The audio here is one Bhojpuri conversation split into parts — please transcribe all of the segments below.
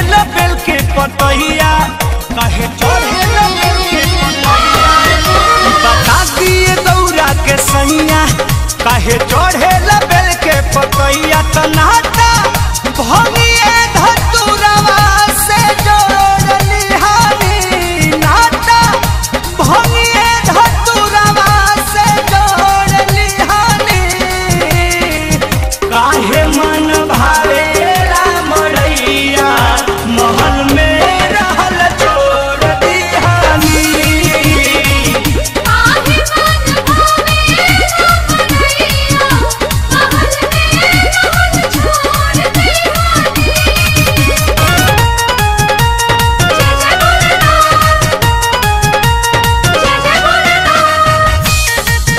ल बेल के पतैया काहे चढ़े ल बेल के पतैया बता दिए दौरा के सैया काहे चढ़े ल बेल के पतैया त नाता भंगिए धतुरवा से जोड़ली हानी नाता भंगिए धतुरवा से जोड़ली हानी काहे मन भारेला मड़ैया महल में रहल छोड़ दिहानी आगे मन भावे रामैया महल में रहल छोड़ दीवानी जय जय भोलेनाथ जय जय भोलेनाथ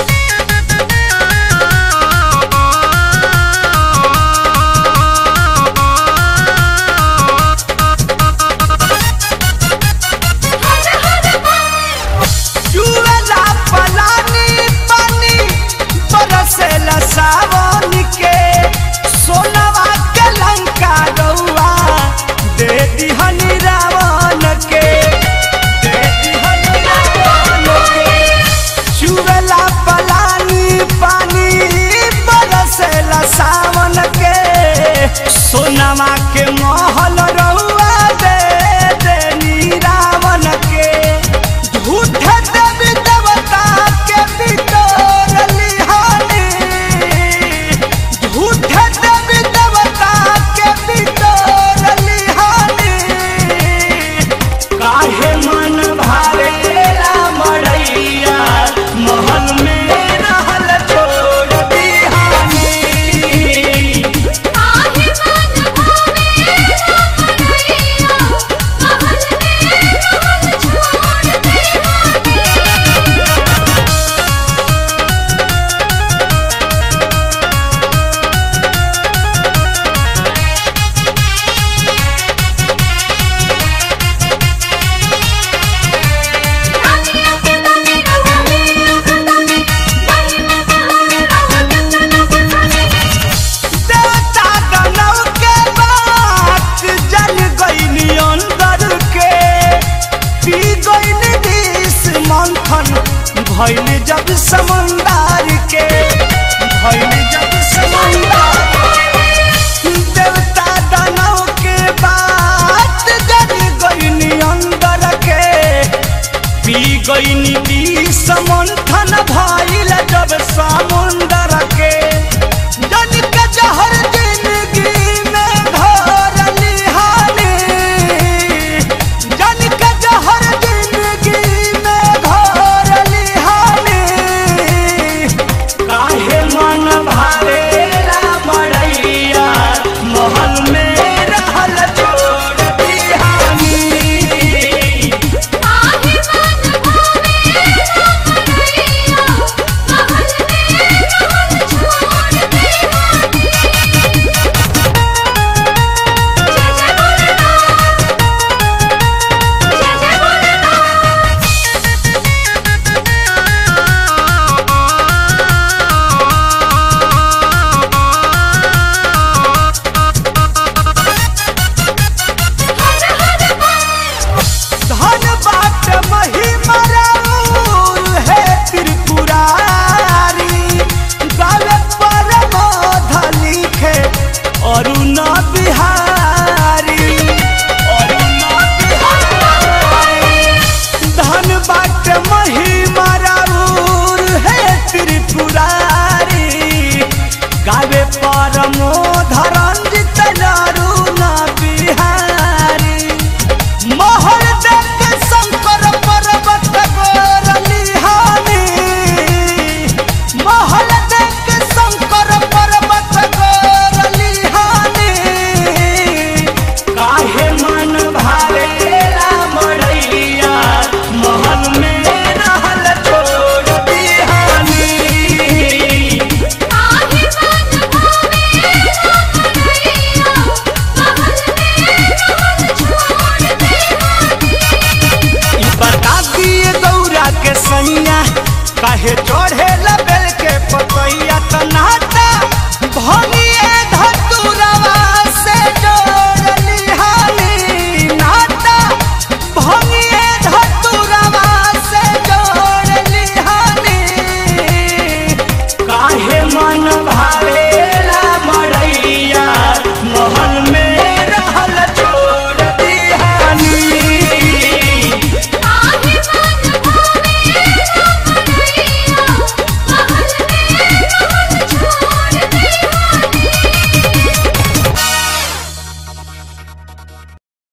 हर हर बम जुएला पलानी पानी बरसेला सावन के सोनवा के लंका रउआ दे दिहनी रावण के दे दिहनी रावण के जुएला पलानी पानी बरसेला सावन के सोनवा के महल रउआ दे देनी रावण के झूठे देवी देवता के बिटोर लिहानी झूठे देवी देवता के बिटोर लिहानी काहे मन भारेला मड़ैया महल में रहल छोड़ दिहानी आगे मन भावे रामैया महल में रहल छोड़ दीवानी रानिया के तने रवाले रखताने बहिना कहले रहो जतना जताने देवता दानव के बात जल गईनी अंदर के पी गईनी विष मंथन भइल जब समंदर के भइल जब समंदर देवता दानव के बात जल गईनी अंदर के पी गईनी